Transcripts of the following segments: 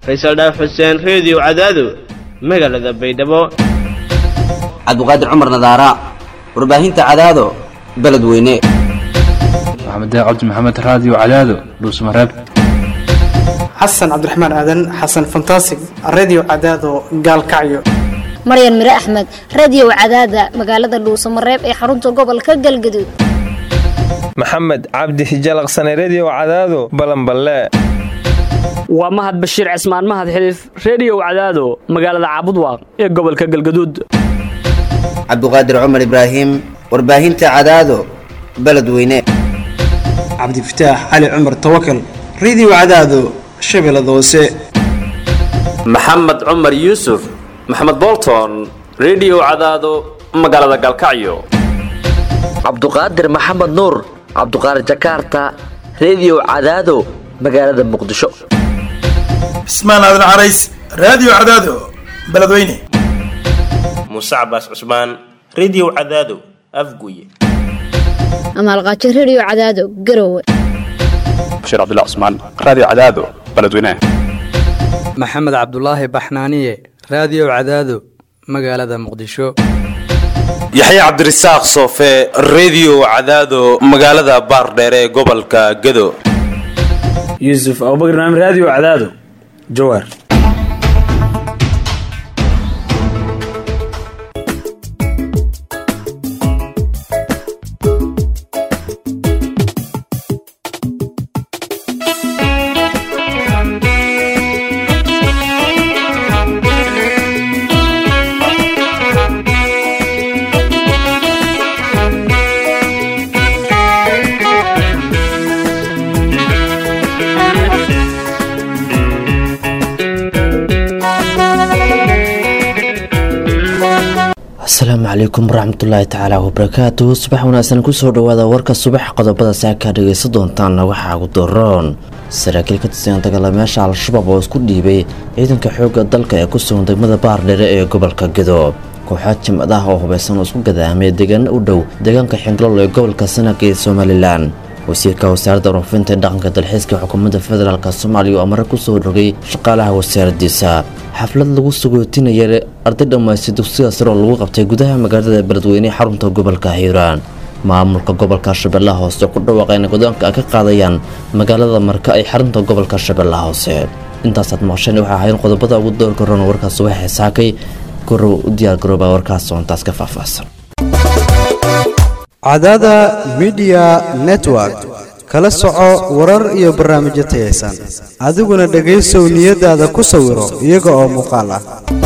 faysal dhaaf xuseen reediyo cadaado magaalada baydhabo cabdiqaadir cumar nadaara warbaahinta cadaado beledweyne maxamed cabdi maxamed raadiyo cadaado dhuusmareeb xasan cabdiraxmaan aadan xasan fantasig redio cadaado gaalkacyo maryan mire axmed radio cadaada magaalada dhuusamareeb ee xarunta gobolka galgaduud maxamed cabdi hijalaqsane redio cadaado balanballe waa mahad bashiir cismaan mahad xiliif reediyow cadaado magaalada caabudwaaq ee gobolka galgaduud cabdiqaadir cumar ibraahim warbaahinta cadaado beledweyne cabdifataax cali cumar tawakal redio cadaado shabeellada hoose maxamed cumar yuusuf maxamed bolton redio cadaado magaalada galkacyo cabduqaadir maxamed nuur cabduqaadir jakaarta redio cadaado magaalada muqdisho cismaan aadan carays raadiyo cadaado beledweyne muuse cabaas cusmaan redio cadaado afguye amaalqaajo redio cadaado garowe bashiir cabdilla cusmaan raadiyo cadaado beledweyne maxamed cabdulaahi baxnaaniye raadiyo cadaado magaalada muqdisho yaxya cabdirasaaq soofe redio cadaado magaalada baardheere ee gobolka gado yuusuf abubakr naam raadiyo cadaado jawaar asalaamu calaykum waraxmatullaahi tacaala wabarakaatu subax wanaagsan kusoo dhawaada warka subax qodobada saakaa dhegaysan doontaana waxaa ugu daroon saraakiil ka tirsan dagaalamayaasha al-shabaab oo isku dhiibay ciidanka xoogga dalka ee ku sugan degmada baardheere ee gobolka gedo kooxaad jimcadaha oo hubaysan oo isku gadaamay deegaano u dhow deegaanka xingalol ee gobolka sanag ee somalilan wasiirka wasaaradda warfinta ee dhaqanka dalxiiska xukuumadda federaalk soomaaliya oo amare kusoo rogay shaqaalaha wasaaradiisa xaflad lagu sagootinaya arday dhammaystay dugsiga sare oo lagu qabtay gudaha magaalada beledweyne xarunta gobolka hiiraan maamulka gobolka shabeellaha hoose ku dhawaaqayna godoonka ay ka qaadayaan magaalada marka ay xarunta gobolka shabeellaha hoose intaasaad maqasheen waxaa ahayn qodobada ugu doorka roon warka subaxee saakay gorow u diyaargarooba warkaas soontaas ka faahfaahsan cadaada midiya network kala soco warar iyo barnaamijyo tayaysan adiguna dhegaysow niyadaada ku sawiro iyaga oo muuqaal ah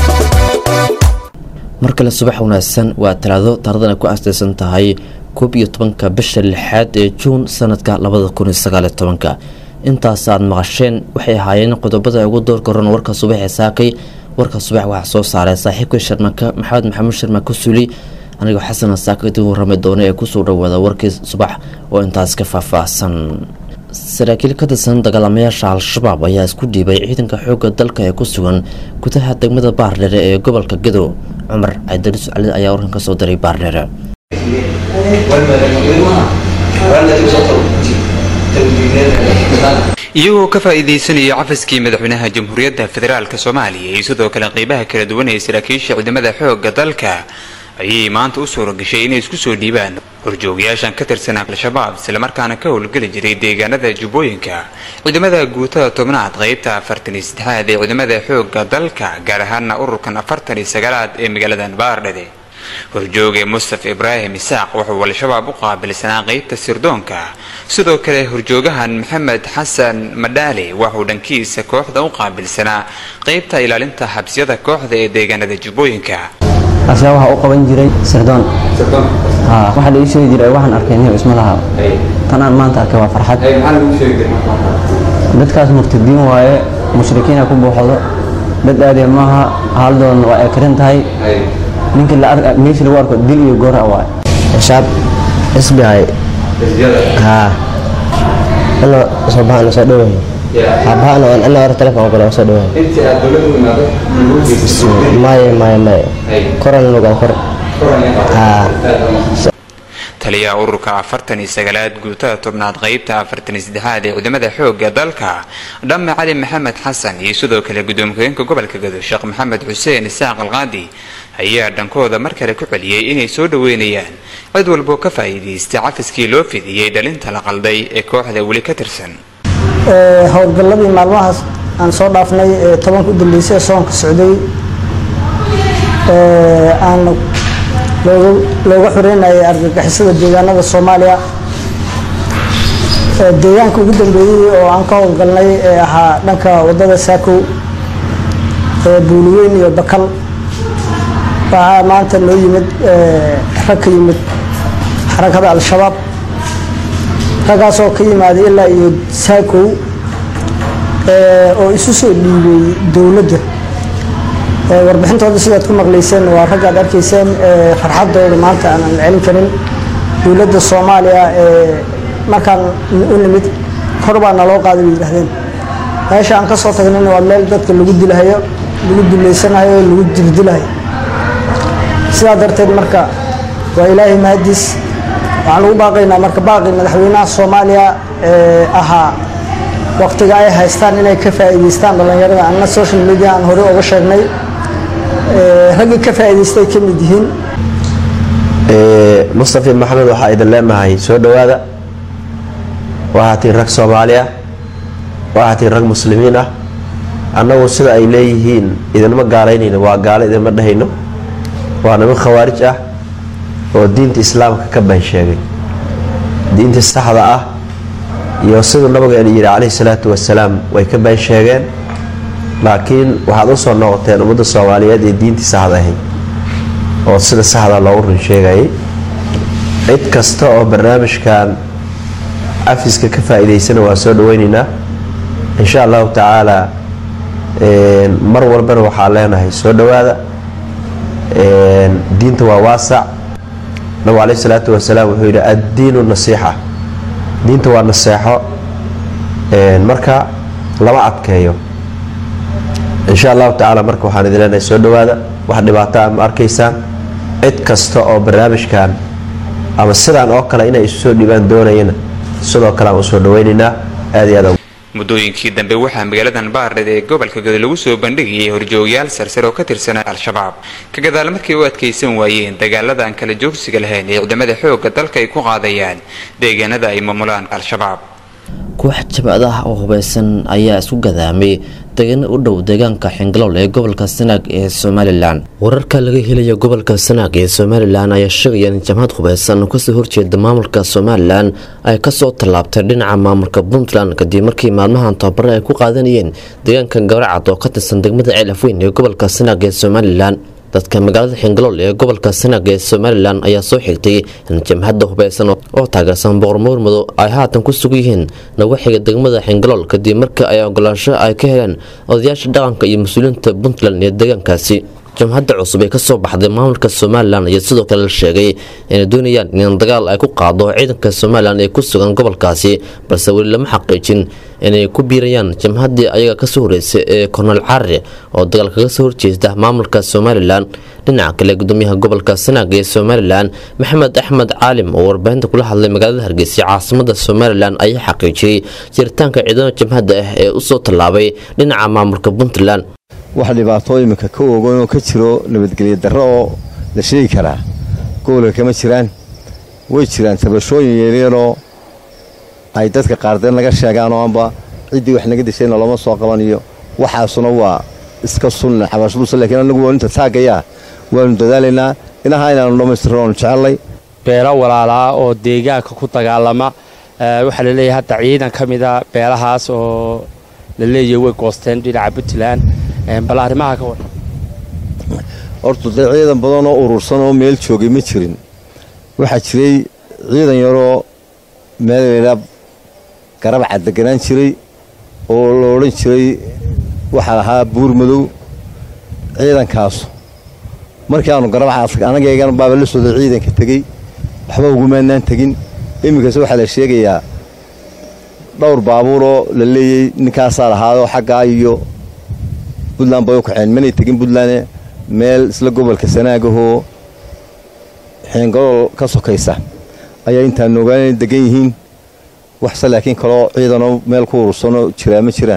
mar kale subax wanaagsan waa talaado taaradana ku aastaysan tahay koob iyo tobanka bisha lixaad ee juun sanadka labada kun iyo sagaaliyo tobanka intaas aad maqasheen waxay ahaayeen qodobada ugu doorka roon warka subaxee saakay warka subax waxaa soo saaray saaxiibka sharmaka maxamed maxamuud sharma kusuli anigoo xasana saaka idin warrami doona ee kusoo dhawaada warkii subax oo intaas ka faahfaahsan saraakiil ka tirsan dagaalamayaasha al-shabaab ayaa isku dhiibay ciidanka xoogga dalka ee ku sugan gudaha degmada baardheere ee gobolka gedo cumar cabdiris cali ayaa warkan ka soo diray baardheere iyagoo ka faa'iidaysanaya cafaskii madaxweynaha jamhuuriyadda federaalk soomaaliya iyo sidoo kale qeybaha kala duwan ee saraakiisha ciidamada xoogga dalka ayay maanta u suura gashay inay isku soo dhiibaan horjoogayaashan ka tirsan al-shabaab islamarkaana ka howlgeli jiray deegaanada jubbooyinka ciidamada guutada tobnaad qeybta afartan iyo saddexaad ee ciidamada xoogga dalka gaar ahaana ururkan afartan iyo sagaalaad ee magaaladan baardhede horjooge mustaf ibraahim isaaq wuxuu al-shabaab u qaabilsanaa qeybta sirdoonka sidoo kale horjoogahan maxamed xasan madhaale waxuu dhankiisa kooxda u qaabilsanaa qeybta ilaalinta xabsiyada kooxda ee deegaanada jubbooyinka asaa waxaa u qaban jiray sirdoon waxaa la ii sheegi jiray waxaan arkay nin isma laha tan aan maanta arkay waa farxad dadkaas murtadiin waaye mushrikiina ku buuxdo dad aadee maaha haaldoon waa ay karin tahay ninkii meeshii lagu arko dil iyo goora waaye shaab isbihay haa ano soo baxan soo dhawahay aabahana waan ana hore telefoon kale soo dhawahay maya maya maya koran lugaa kor haa taliyaha ururka afartan iyo sagaalaad guutada tobnaad qeybta afartan iyo saddexaad ee ciidamada xoogga dalka dhamme cali maxamed xasan iyo sidoo kale gudoomiye-hogeenka gobolka gado sheekh maxamed xuseen isaaq alqaadi ayaa dhankooda mar kale ku celiyey inay soo dhaweynayaan cid walboo ka faa'iidaystay cafiskii loo fidiyey dhalinta la qalday ee kooxda weli ka tirsan howlgalladii maalmahaas aan soo dhaafnay ee tobanka u dambeysay ee soonka socday aan looga xoreynayay argagixisada deegaanada soomaaliya deegaanka ugu dambeeyey oo aan ka howlgalnay ee ahaa dhanka wadada saakow ee buuliweyn iyo bakal waxaa maanta noo yimid rag ka yimid xarakada al-shabaab raggaasoo ka yimaaday ilaa iyo saakow oo isu soo dhiibay dowladda warbixintooda sidaad ku maqlayseen waa ragga ad arkayseen farxadooda maanta aanan celin karin dowladda soomaaliya markaan u nimid kor baa naloo qaaday bay yidhahdeen meesha aan ka soo tagnayna waa meel dadka lagu dilahayo lagu duleysanayo oo lagu dirdilahayo sidaa darteed marka waa ilaahay mahadiis waxaan ugu baaqaynaa marka baaqi madaxweynaha soomaaliya ee ahaa waqtiga ay haystaan inay ka faa'iidaystaan dhallinyarada anna social media aan hore uga sheegnay raggii ka faa'iidaystay ka mid yihiin mustafi maxamed waxaa idin leenahay soo dhowaada waxaa tiin rag soomaali ah waxaa tiin rag muslimiin ah annagu sida ay leeyihiin idinma gaalaynayno waa gaalo idinma dhahayno waa niman khawaarij ah oo diinta islaamka ka baan sheegay diinta saxda ah iyo siduu nabigeena yidhi calayhi salaatu wasalaam way ka baan sheegeen laakiin waxaad u soo noqoteen ummadda soomaaliyeed ee diintii saxda ahayd oo sida saxda loogu run sheegayay cid kasta oo barnaamijkan cafiska ka faa'iidaysana waa soo dhaweynaynaa insha allahu tacaala mar walbana waxaa leenahay soo dhowaada diinta waa waasac nabigu calayhi salaatu wasalaam wuxuu yidhi addiinu nasiixa diinta waa naseexo marka lama adkeeyo insha allahu tacaala marka waxaan idin leenahay soo dhowaada wax dhibaato a ma arkaysaan cid kasta oo barnaamijkan ama sidaan oo kale inay isu soo dhiibaan doonayana sidoo kale aan usoo dhaweynaynaa aad iyo aad muddooyinkii dambe waxaa magaaladan baardheed ee gobolka gado lagu soo bandhigayay horjoogayaal sarsare oo ka tirsanaa al-shabaab ka gadaal markay u adkaysan waayeen dagaalada aan kala joogsiga lahayn ee ciidamada xoogga dalka ay ku qaadayaan deegaanada ay maamulaan al-shabaab koox jabcad ah oo hubaysan ayaa isku gadaamay degano u dhow deegaanka xingalool ee gobolka sanaag ee somalilan wararka laga helaya gobolka sanaag ee somalilan ayaa sheegaya in jamhad hubaysan oo kasoo horjeeda maamulka somalilan ay kasoo tallaabtay dhinaca maamulka puntland kadib markii maalmahan tababare ay ku qaadanayeen deegaanka gabaracad oo ka tirsan degmada ceelafweyn ee gobolka sanaag ee somalilan dadka magaalada xingalool ee gobolka sanaag ee somalilan ayaa soo xigtay in jamhadda hubaysan oo taageersan boqor muurmado ay haatan ku sugan yihiin nawaxiga degmada xingalool kadib markii ay ogolaansho ay ka heleen odayaasha dhaqanka iyo mas-uuliyiinta puntland ee deegaankaasi jamhadda cusub ee kasoo baxday maamulka somalilan ayaa sidoo kale la sheegay inay doonayaan in dagaal ay ku qaado ciidanka somalilan ee ku sugan gobolkaasi balse weli lama xaqiijin inay ku biirayaan jamhaddii ayaga kasoo horeysay ee kornel carre oo dagaal kaga soo horjeesta maamulka somalilan dhinaca kale gudoomiyaha gobolka sanaag ee somalilan maxamed axmed caalim oo warbaahinta kula hadlay magaalada hargeysa caasimada somalilan ayaa xaqiijiyey jiritaanka ciidamada jamhadda ah ee usoo tallaabay dhinaca maamulka puntland wax dhibaato iminka ka ogoyn oo ka jiro nabadgelyo darro oo la sheegi karaa gobolka kama jiraan way jiraan tabashooyin yeelyaroo ay dadka qaardeen laga sheegaan oo amba ciddii wax naga deshayna looma soo qabaniyo waxaasuna waa iska sunna xabashaduse lakiin anagu waa inta taagayaa waanu dadaalaynaa inaha inaanu dhammaystirno oonu jecellay beelo walaalaa oo deegaanka ku dagaalama waxaa laleeyahay hadda ciidan ka mida beelahaas oo la leeyahay way goosteen dhinaca puntland bal arrimaha ka waran horta dee ciidan badan oo urursan oo meel joogay ma jirin waxaa jiray ciidan yaroo meel laydhaa garabca deganaan jiray oo la odhan jiray waxaa lahaa buur madow ciidankaasu markii aanu garabca anagaygana baaba la socday ciidanka tegey waxba ugumaanaan tegin iminkase waxaa la sheegayaa dhowr baabuuroo la leeyey ninkaasaa lahaadoo xaggaa iyo puntland bay u kaceen manay tegin puntland meel isla gobolka sanaagahoo xeengalool ka sokaysa ayaa intaan ogaan inay degan yihiin waxse laakiin kaloo ciidanoo meel ku urursanoo jiraa ma jiraan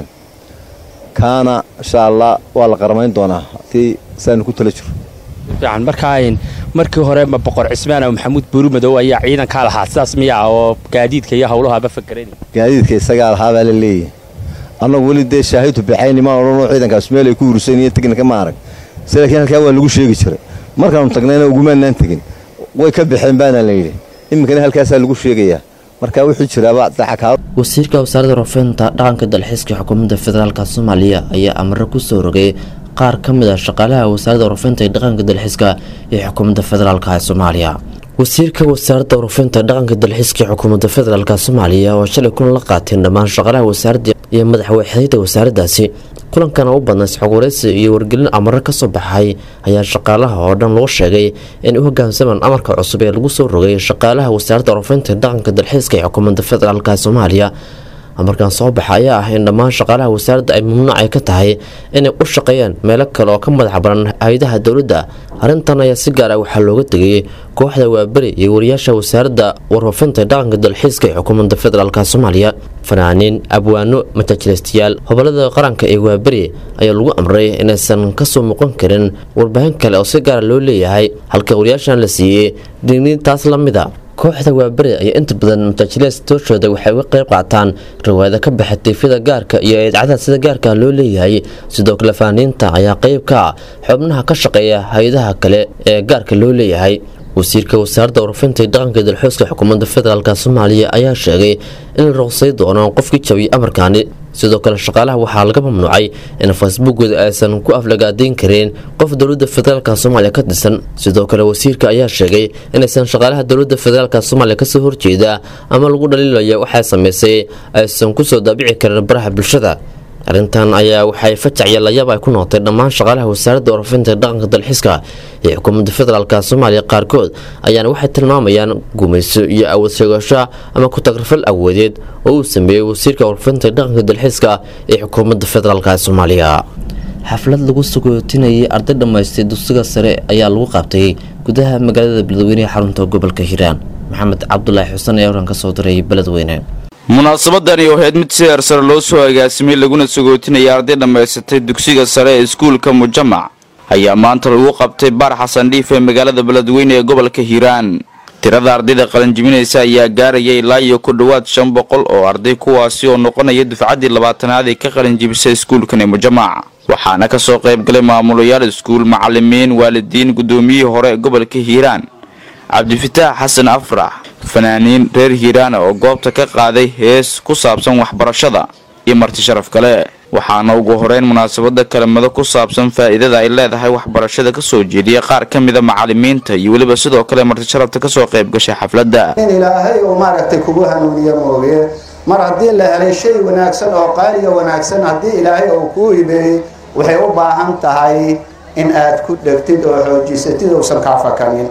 kaana insha allah waa la qaramayn doonaa haddii saanu ku tala jiro fiican markaa markii hore ma boqor cismaan oo maxamuud buuri madow ayaa ciidankaa lahaa sidaas miyaa oo gaadiidka iyo howlahaaba fakeran gaadiidka isagaa lahaabaa la leeyahay annagu weli dee shaahidu bixayni maan odhanoo ciidankaas meel ay ku urursan yihiin tegna kama arag se laakiin halkaa waa lagu sheegi jiray markaanu tagnayna ugumaanaan tegin way ka baxeen baana la yidhi iminkana halkaasaa lagu sheegayaa marka wuxuu jiraaba dacakaa wasiirka wasaaradda warfeynta dhaqanka dalxiiska xukuumadda federaalk soomaaliya ayaa amaro ku soo rogay qaar ka mid a shaqaalaha wasaaradda warfeynta ee dhaqanka dalxiiska ee xukuumadda federaalk ee soomaaliya wasiirka wasaaradda warfeynta dhaqanka dalxiiska ee xukuumadda federaalk soomaaliya oo shalay kulan la qaateen dhammaan shaqaalaha wasaaradda iyo madaxweyxdayda wasaaraddaasi kulankana u badnay isxogwareysi iyo wargelin amaro ka soo baxay ayaa shaqaalaha oo dhan loo sheegay inay u hogaansamaan amarka cusub ee lagu soo rogay shaqaalaha wasaaradda warfeynta dhaqanka dalxiiska ee xukuumadda federaalk soomaaliya amarkan soo baxa ayaa ah in dhammaan shaqaalaha wasaaradda ay mamnuuc ay ka tahay inay u shaqeeyaan meelo kale oo ka madax baran hay-adaha dowladda arrintan ayaa si gaar ah waxaa looga tegay kooxda waaberi iyo wariyaasha wasaaradda warfaafinta dhaqanka dalxiiska ee xukuumadda federaalk soomaaliya fanaaniin abwaano matajilistayaal hobolada qaranka ee waaberi ayaa lagu amray inaysan kasoo muuqan karin warbaahin kale oo si gaara loo leeyahay halka wariyaashan la siiyey digniin taas la mida kooxda waaberi ayaa inta badan mataajilees tooshooda waxay uga qayb qaataan riwaayada ka baxa tiifyada gaarka iyo eedcadaha sida gaarka loo leeyahay sidoo kale faaniinta ayaa qayb ka ah xubnaha ka shaqeeya hay-adaha kale ee gaarka loo leeyahay wasiirka wasaaradda warfinta iyo dhaqanka dalxooska xukuumadda federaalk soomaaliya ayaa sheegay in la ruqsay doono qofkii jabiyay amarkaani sidoo kale shaqaalaha waxaa laga mamnuucay in facebookooda aysan ku aflagaadayn kareen qof dowladda federaalk soomaaliya ka tirsan sidoo kale wasiirka ayaa sheegay inaysan shaqaalaha dowladda federaalk soomaaliya kasoo horjeeda ama lagu dhaliilaya waxay samaysay aysan kusoo daabici karin baraha bulshada arrintan ayaa waxay fajac iyo layaab ay ku noqotay dhammaan shaqaalaha wasaaradda warfinta dhaqanka dalxiiska ee xukuumadda federaalk soomaaliya qaarkood ayaana waxay tilmaamayaan gumayso iyo awood sheegasho ama ku-tagrafal awoodeed oo uu sameeyey wasiirka warfinta dhaqanka dalxiiska ee xukuumadda federaalk soomaaliya xaflad lagu sagootinayay arday dhammaystay dugsiga sare ayaa lagu qabtay gudaha magaalada beledweyne ee xarunta gobolka hiiraan maxamed cabdulaahi xuseen ee oran ka soo diray beledweyne munaasabadani oo ahayd mid si heersare loo soo agaasimay laguna sagootinaya arday dhammaysatay dugsiga sare ee iskuulka mujamac ayaa maanta lagu qabtay baar xasan dhiif ee magaalada beledweyne ee gobolka hiiraan tirada ardayda qalinjibinaysa ayaa gaaraya ilaa iyo ku dhowaad shan boqol oo arday kuwaasi oo noqonaya dufcaddii labaatanaad ee ka qalinjibisay iskuulkani mujamac waxaana ka soo qayb galay maamulayaal iskuul macalimiin waalidiin guddoomiyihii hore ee gobolka hiiraan cabdifitaax xasan afrax fanaaniin reer hiiraana oo goobta ka qaaday hees ku saabsan waxbarashada iyo marti sharaf kale waxaana ugu horeyn munaasabada kelimado ku saabsan faa'iidada ay leedahay waxbarashada kasoo jeediya qaar ka mida macalimiinta iyo weliba sidoo kale marti sharafta kasoo qayb gashay xafladda in ilaahay uu maaragtay kugu hanuuniyo mooye mar haddii la helay shay wanaagsan oo qaaliga wanaagsan haddii ilaahay uu kuu hibeeyey waxay u baahan tahay in aad ku dhegtid oo xoojisatid uusan kaa fakanin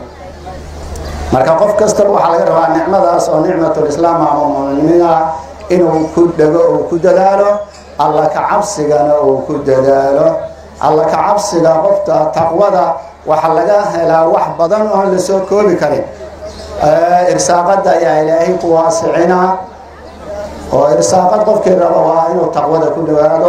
marka qof kastaba waxaa laga rabaa nicmadaas oo nicmatulislaam ama muminimida inuu ku dhego uu ku dadaalo alla ka cabsigana uu ku dadaalo alla ka cabsiga qofta taqwada waxaa laga helaa wax badan oon lasoo koobi karin irsaaqada ayaa ilaahay ku waasicina oo irsaaqad qofkii raba waa inuu taqwada ku dhawaado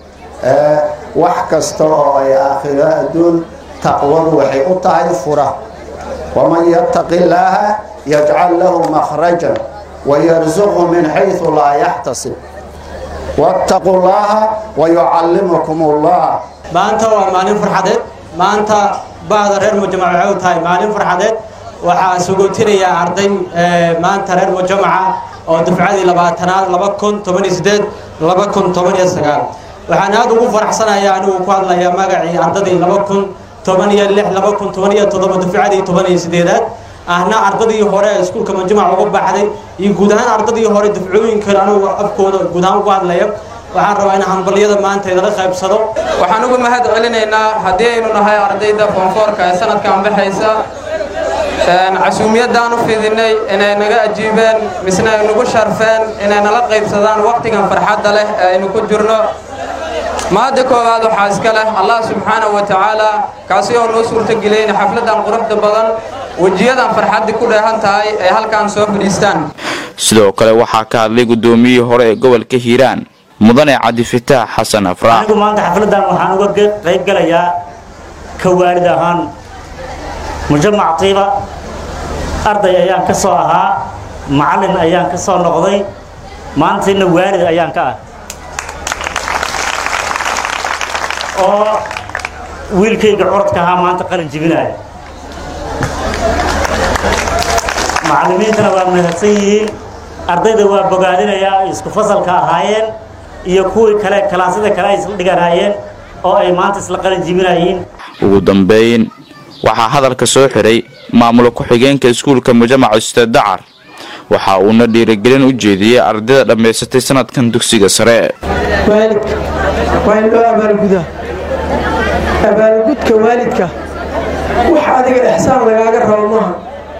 wax kasta oo ay aakhiro adduun taqwadu waxay u tahay fura ومن يتق الله يجعل له مخرجا ويرزقه من حيث لا يحتسب واتقوا الله ويعلمكم الله maanta waa maalin farxadeed maanta bacda reer mujamac waxay u tahay maalin farxadeed waxaa sugootinayaa arday maanta reer mujamaca oo dufcadii labaatanaad laba kun toban iyo sideed laba kun toban iyo sagaal waxaan aada ugu faraxsanayaa anigu ku hadlayaa magacii ardadii laba kun toban iyo lix laba kun toban iyo toddoba dufcadii toban iyo sideedaad ahna ardadii hore ee iskuulka majamac uga baxday iyo guud ahaan ardadii hore dufcooyinkan anigu afkooda guud ahaan ugu hadlaya waxaan rabaa in hambalyada maanta idala qaybsado waxaan uga mahad celinaynaa haddii aynu nahay ardayda foonfoorka ee sanadkan baxaysa casuumiyadaan u fidinay inay naga ajiibeen misna ay nagu sharfeen inay nala qaybsadaan waqtigan farxadda leh ee aynu ku jirno mahadda koowaad waxaa iska leh allah subxaanahu wa tacaala kaasi oo noo suurtageliyey in xafladan quruxda badan wejiyadan farxaddii ku dheehan tahay ay halkan soo fadhiistaan sidoo kale waxaa ka hadlay gudoomiyihii hore ee gobolka hiiraan mudane cabdifitaax xasan afraax anigu maanta xafladan waxaan uga qayb galayaa ka waalid ahaan mujamac tiiba arday ayaan ka soo ahaa macallin ayaan ka soo noqday maantiina waalid ayaan ka ah oo wiilkayga curadka ahaa maanta qalin jibinaya macallimiintana waa mahadsan yihiin ardayda waa bogaadinayaa ay isku fasalka ahaayeen iyo kuwii kale kalaasyada kale ay isla dhiganaayeen oo ay maanta isla qalin jibinayeen ugu dambeyn waxaa hadalka soo xiray maamul ku-xigeenka iskuulka mujamac ustaad dacar waxa uuna dhiirigelin u jeediyey ardayda dhammaysatay sanadkan dugsiga sare waalidka waa in loo abaalgudaa abaalgudka waalidka wax adiga ixsaan lagaaga rabo maaha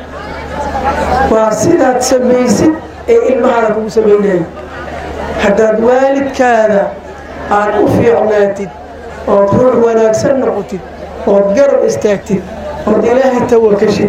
waa sidaad samaysid ee ilmahaada kugu samaynaya haddaad waalidkaada aad u fiicnaatid ood ruux wanaagsan noqotid ood garab istaagtid ood ilaahay tawakashid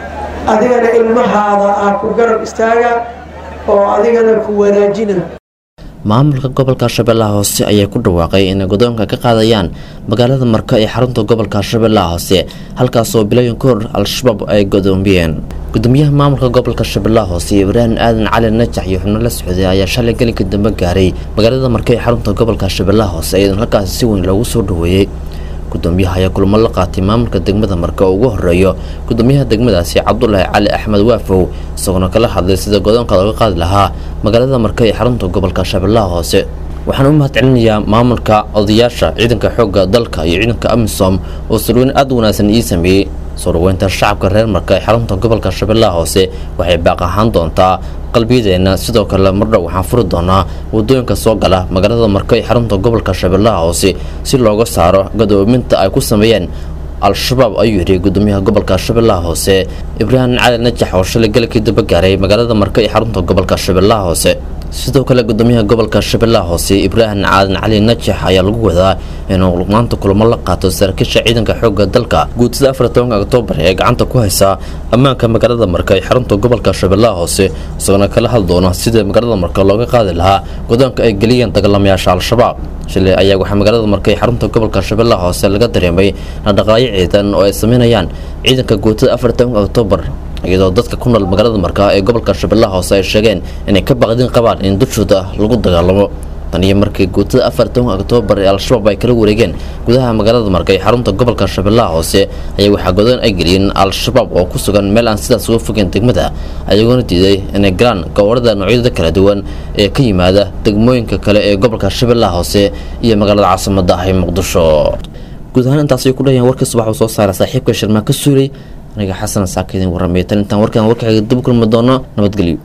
adigana ilmahaada aa ku garab istaaga oo adigana ku wanaajina maamulka gobolka shabeellaha hoose ayaa ku dhawaaqay inay godoonka ka qaadayaan magaalada marka ee xarunta gobolka shabeellaha hoose halkaasoo bilooyin ka hor al-shabaab ay godoomiyeen gudoomiyaha maamulka gobolka shabeellaha hoose ibraahim aadan cali najax iyo xubno la socday ayaa shalay gelinka dambe gaaray magaalada marka ee xarunta gobolka shabeellaha hoose iyadoon halkaasi si weyn loogu soo dhaweeyey gudoomiyaha ayaa kulamo la qaatay maamulka degmada marka oo ugu horeeyo gudoomiyaha degmadaasi cabdulaahi cali axmed waafow isagoona kala hadlay sida godoonka looga qaadi lahaa magaalada marka ee xarunta gobolka shabeellaha hoose waxaan u mahad celinayaa maamulka odayaasha ciidanka xoogga dalka iyo ciidanka amisom oo sarweyn aad u wanaagsan ii sameeyey soo dhaweynta shacabka reer marka ee xarunta gobolka shabeellaha hoose waxay baaq ahaan doontaa qalbiyadeenna sidoo kale mardhow waxaan furi doonaa wadooyinka soo gala magaalada marka ee xarunta gobolka shabeellaha hoose si looga saaro gadoominta ay ku sameeyeen al-shabaab ayuu yidhi gudoomiyaha gobolka shabeellaha hoose ibraahim cali najax oo shalay galkii daba gaaray magaalada marka ee xarunta gobolka shabeellaha hoose sidoo kale gudoomiyaha gobolka shabeellaha hoose ibraahim caadan cali najax ayaa lagu wadaa inuu maanta kulamo la qaato saraakiisha ciidanka xoogga dalka guutada afar tobanka oktoobar ee gacanta ku haysa ammaanka magaalada marka ee xarunta gobolka shabeellaha hoose isagoona kala hadli doona sida magaalada marka looga qaadi lahaa godoonka ay geliyeen dagaalamayaasha al-shabaab shilay ayaa waxaa magaalada marka ee xarunta gobolka shabeellaha hoose laga dareemay dhaqdhaqaaqyo ciidan oo ay sameynayaan ciidanka guutada afar tobanka oktoobar iyadoo dadka ku nool magaalada marka ee gobolka shabeellaha hoose ay sheegeen inay ka baqdin qabaan in dushooda lagu dagaalamo tan iyo markii guutada afar tobanka oktoobar ee al-shabaab ay kala wareegeen gudaha magaalada marka ee xarunta gobolka shabeellaha hoose ayaa waxaa godoon ay geliyeen al-shabaab oo ku sugan meel aan sidaas uga fogeen degmada ayagoona diiday inay galaan gobolada noocyada kala duwan ee ka yimaada degmooyinka kale ee gobolka shabeellaha hoose iyo magaalada caasimada ah ee muqdisho guud ahaan intaasay ku dhahayaan warkii subax uu soo saara saaxiibka shirmaa ka suulay aniga xasan saaka idin warramay tan intaan warkaan warkaaga dib u kulmi doono nabadgelyo